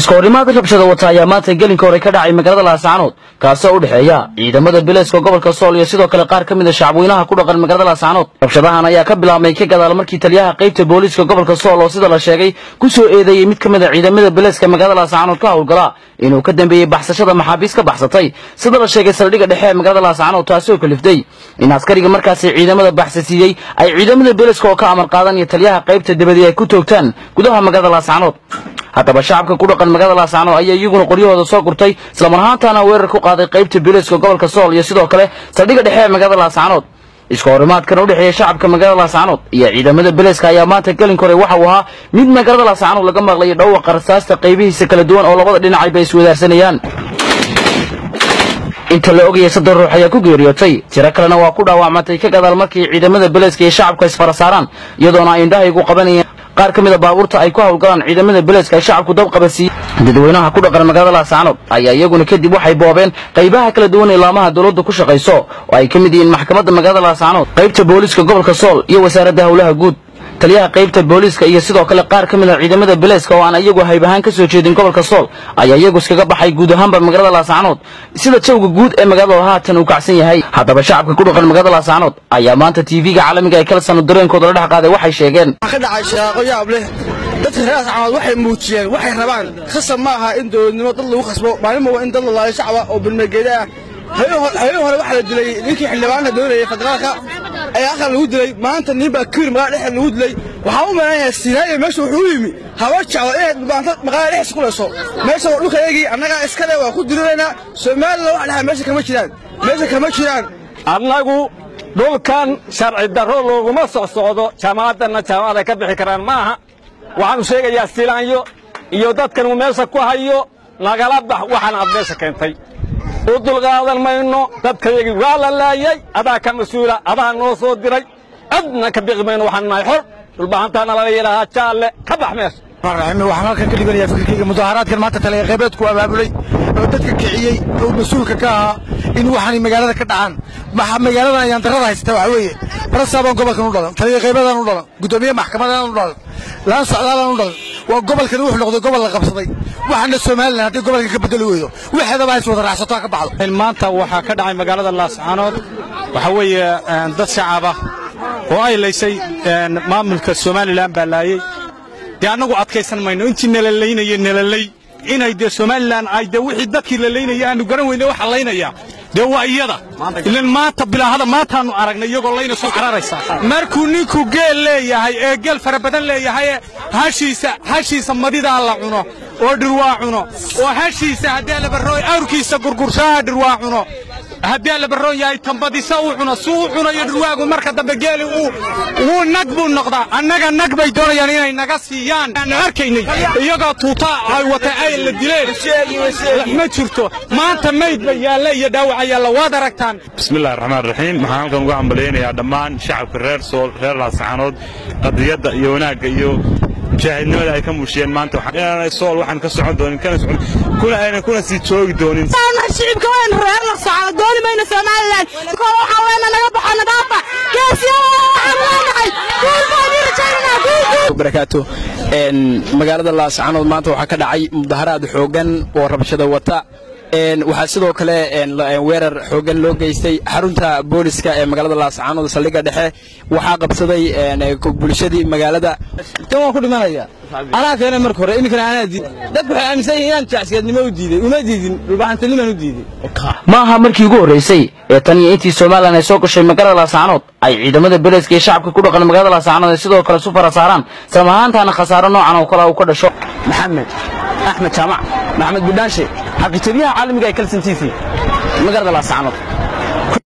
iska horimaad rabshada wata ayaa maanta gelinka hore ka dhacay magaalada laascaanood kaasoo u dhexeeya ciidamada bilayska gobolka sool iyo sidoo kale qaar ka mid a shacabweynaha ku dhaqan magaalada laascaanood rabshadahan ayaa ka bilaabmay ka gadaal markii taliyaha qaybta booliiska gobolka sool oo sida la sheegay ku soo eedeeyey mid ka mid a ciidamada bilayska magaalada laascaanood ka howlgala inuu ka dambeeyey baxsashada maxaabiis ka baxsatay sida la sheegay saldhigga dhexe ee magaalada laascaanood taasoo kaliftay in askariga markaasi ciidamada baxsasiiyey ay ciidamada bilayska oo ka amar qaadan iyo taliyaha qaybta dibadii ay ku toogtaan gudaha magaalada laascaanood haddaba shacabka ku dhaqan magaalada laascaanood ayaa iyaguna qoryahooda soo gurtay islamar ahaantaana weerar ku qaaday qaybta bilayska gobolka sool iyo sidoo kale saldhigga dhexe ee magaalada laascaanood iska horimaadkan u dhexeeya shacabka magaalada laascaanood iyo ciidamada bilayska ayaa maanta gelin kore waxa uu ahaa mid magaalada laascaanood laga maqlayo dhawaqa rasaasta qaybihiisa kala duwan oo labada dhinacay bay iswadaarsanayaan inta la ogayay soddon ruux ayaa ku geeriyootay tiro kalena waa ku dhaawacmatay ka gadaal markii ciidamada bilayska iyo shacabka isfara saaraan iyadoona ay indhahaygu qabanayeen qaar ka mid a baabuurta ay ku howlgalaan ciidamada bilayska ay shacabku dab qabasiiyey dadweynaha ku dhaqan magaalada laascaanood ayaa iyaguna kadib waxay boobeen qaybaha kala duwan ee laamaha dowladda ku shaqayso oo ay ka mid yihiin maxkamadda magaalada laascaanood qaybta booliiska gobolka sool iyo wasaaradda howlaha guud taliyaha qaybta booliiska iyo sidoo kale qaar ka mid a ciidamada bilayska oo aan iyagu hayb ahaan ka soo jeedin gobolka sool ayaa iyagu iskaga baxay guud ahaanba magaalada laascaanood sida jawga guud ee magaalada haatan uu kacsan yahay haddaba shacabka ku dhaqan magaalada laascaanood ayaa maanta tv-ga caalamiga ee kalsano dareenkooda la dhex qaaday waxay sheegeen ka dhacay shaqo yaab leh dadka reer laascaanood waxay muujiyeen waxay rabaan khasab ma aha in dowladnimo dad lagu khasbo maalin waa in dad la laayo shacaba oo bilmegeeda ah habeen hore waxaa la dilay ninkii xildhibaanka doonayay federaalka ayaa aqal lagu dilay maanta nin baa kiir magaalada dhexda lagu dilay waxaa u malaynayaa sinaayo meesha wuxuu u yimi hawa jeclo inay maanta magaalada dhexdiisa ku layso meesha waa dhulka eegii annagaa iskale waa ku diriraynaa soomaalila wax dhaha meesha kama jiraan meesha kama jiraan annagu dhulkan sharci darro looguma soc socdo jaamacaddanna jaamacad ay ka bixi karaan ma aha waxaanu sheegayaa silaanyo iyo dadkan uu meesha ku hayo nagala bax waxaan aad meesha keentay u dulqaadan mayno dadkayagii waa la laayay adaa ka mas-uula adaa noo soo diray cidna ka biqi mayno waxaan nahay xor dhulbahantaana lala yidhaahaa jaalle ka bax meesha waxaan halkan ka dhiganayaa fikirkayga mudaharaadkan maanta taliya qaybeedku abaabulay oo dadka kiciyey oo mas-uulka ka ahaa in waxaanay magaalada ka dhacaan magaaladan ayaan darrada haysata waxa weeye barasaabaan gobolkan u dhalan taliya qaybeedaan u dhalan guddoomiye maxkamadaan u dhalan laan socdaalaan u dhalan waa gobolkan wuxuu noqday gobol la qabsaday waxaana somalilan hadday gobolkan ka bedeli weydo waxeedaba hays wada raacsato ha ka baxdo maanta waxaa ka dhacay magaalada laascaanood waxaa weeye dad shacab ah oo ay laysay maamulka somalilan baa laayey dee annagu adkaysan mayno intii nalalaynaya nalalay inay dee somalilan ay dee wixii dadkii la laynaya aanu garan weyne waxa laynaya dee waa iyada ilan maanta bilaahada maantaannu aragnay iyagoo layna soo cararaysa markuu ninku geel leeyahay ee geel fara badan leeyahay hashiisa hashiisa madidaa la cuno oo dhirwaa cuno oo hashiisa haddii labarooy awrkiisa gurgurshaha dhirwaa cuno haddii la barroon yahay tambadisa uu cuno suu u cunayo dhirwaagu marka dambe geeli wuu nag buu noqdaa annaga nag bay doonayaan inay naga siiyaan aanu arkaynay iyagoo tuutaa ay watay ay la dileen ma jirto maanta mayd ba yaalla iyo dhaawac yaalla waad aragtaan bismillahi raxmaan raxiim waxaan halkan uga hambalyaynayaa dhammaan shacabka reer sool reer laascaanood qadiyadda iyo wanaagga iyo mujaahidnimada ay ka muujiyeen maanta inaanay sool waxaan ka socon doonin kana socon kuna aynan kuna sii joogi doonin shicibka weyn reer laascaanood dooni mayno somalilan koo waxaa weena naga baxo nadaafa geesiyada waxaan leenahay guulkoodii rajaynanaa barakaatu magaalada laascaanood maanta waxaa ka dhacay mudaharaad xooggan oo rabshada wata waxaa sidoo kale weerar xooggan loo geystay xarunta booliska ee magaalada laascaanood saldhigga dhexe waxaa qabsaday bulshadii magaalada kan waan ku dhimanaya anaa keenay marka hore iminkana anaa diiday dadku waxay aaminsan yihiin inaan jacsigeednimo u diiday uma diidin dhulbaxantanimaan u diiday ma aha markii ugu horraysay ee tan iyo intii somalilan ay soo gashay magaalada laascaanood ay ciidamada bilayska iyo shacabka ku dhaqan magaalada laascaanood ay sidoo kale su fara saaraan islam ahaantaana khasaaro noocan oo kale uu ka dhasho maxamed axmed jaamac maxamed budhaanshe xaqiijabiyaha caalamiga ee kalson t v magaalada laascaanood